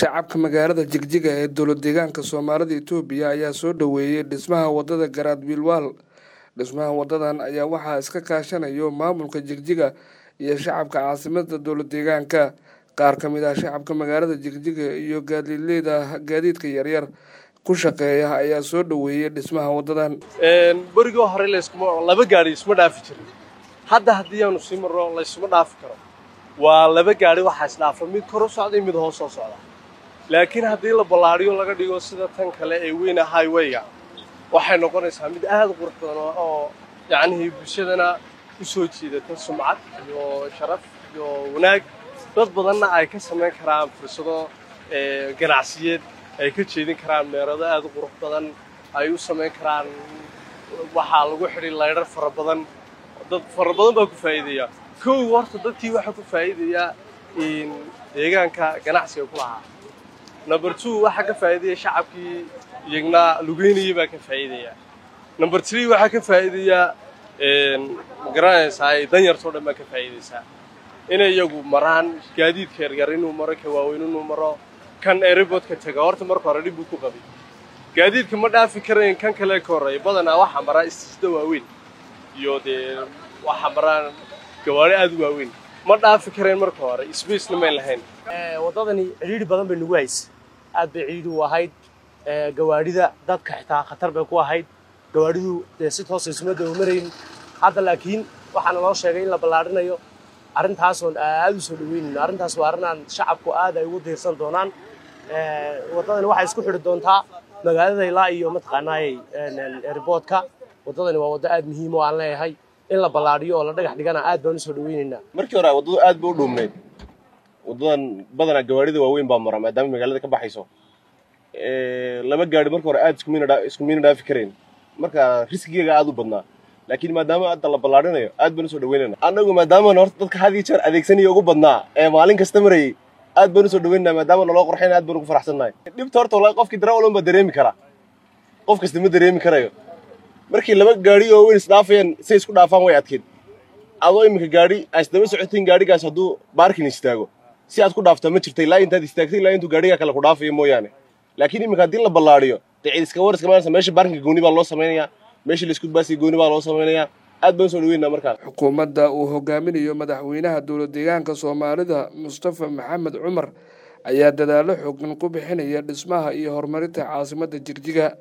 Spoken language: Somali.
shacabka magaalada jigjiga ee dowlad deegaanka soomaalida itoobiya ayaa soo dhoweeyey dhismaha wadada garaad wiilwaal dhismaha wadadan ayaa waxaa iska kaashanayo maamulka jigjiga iyo shacabka caasimada dowlad deegaanka qaar ka mid ah shacabka magaalada jigjiga iyo gaadiidleyda gaadiidka yaryar ku shaqeeya ayaa soo dhoweeyey dhismaha wadadan berigoo hore layskuma laba gaari isma dhaafi jirin hadda haddii aanu sii marno laysuma dhaafi karo waa laba gaari waxaa isdhaafa mid kor u socda iyo mid hoos soo socda laakiin haddii la ballaadhiyo laga dhigo sida tan kale ee weyna highwayga waxay noqonaysaa mid aad u qurux badan oo yacnihii bulshadana u soo jiidata sumcad iyo sharaf iyo wanaag dad badanna ay ka samayn karaan fursado ganacsiyeed ay ka jeedin karaan meerado aad u qurux badan ay u samayn karaan waxaa lagu xidhi laydhar fara badan dad fara badan baa ku faa'iidaya kow horta dadkii waxaa ku faa'iidayaa deegaanka ganacsiga ku lahaa number two waxaa ka faa'iidaya shacabkii iyagna lugeynayay baa ka faa'iidaya number three waxaa ka faa'iidaya magaranaysaa danyartoo dhan baa ka faa'iidaysaa inay iyagu maraan gaadiidka yaryar inuu maro ka waaweyn inuu maro kan airboodka taga horta marka hore dhib buu ku qabay gaadiidka ma dhaafi karayn kan kale ka horreeya badanaa waxaa maraa istiisda waaweyn iyo dee waxaa maraan gawaari aad u waaweyn ma dhaafi karayn marka hore sbacena mayn lahayn waddadani cidhiidhi badan bay nagu haysa aad bay cidhiidhi u ahayd gawaadhida dadka xitaa khatar bay ku ahayd gawaadhidu dee si toosa isuma daba marayn hadda laakiin waxaana loo sheegay in la ballaadhinayo arrintaasoon aad u soo dhaweynayno arrintaas waa arrin aan shacabku aad ay ugu diirsan doonaan waddadani waxay isku xidhi doontaa magaalada ilaa iyo mataqaanaayey airboodka waddadani waa waddo aad muhiim oo aan leeyahay in la ballaadhiyo oo la dhagax dhigana aad baan usoo dhaweynaynaa markii hore waddadu aad bay u dhuumnayd waddadan badanaa gawaarida waaweyn baa mara maadaama magaalada ka baxayso laba gaari marka hore aad isku miina dhaafi karayn marka riskigeega aad u badnaa laakiin maadaama hadda la ballaadhinayo aad baan usoo dhaweynayna annagu maadaama horta dadka had iyo jeer adeegsanaya ugu badnaa ee maalin kasta marayay aad baan usoo dhaweynana maadaama naloo qorxayna aad baan ugu faraxsannahay dhibta horta wallahi qofkii darawalun baa dareemi karaa qof kasta ma dareemi karayo markii laba gaari oo weyn isdhaafayaan say isku dhaafaan way adkeed adoo iminka gaari aa isdaba socotiin gaarigaas hadduu baarkin istaago si aad ku dhaaftaa ma jirta ilaa intaad istaagtay ilaa intuu gaarigaa kale ku dhaafayo mooyaane laakiin iminka haddii la ballaadhiyo dee cid iska war iska maanaysa meesha baarkinka gooni baa loo samaynayaa meesha laisku baasiga gooni baa loo samaynayaa aad baan usoo dhaweynaa markaa xukuumadda uu hogaaminayo madaxweynaha dowlad deegaanka soomaalida mustafa maxamed cumar ayaa dadaallo xoogan ku bixinaya dhismaha iyo horumarinta caasimadda jigjiga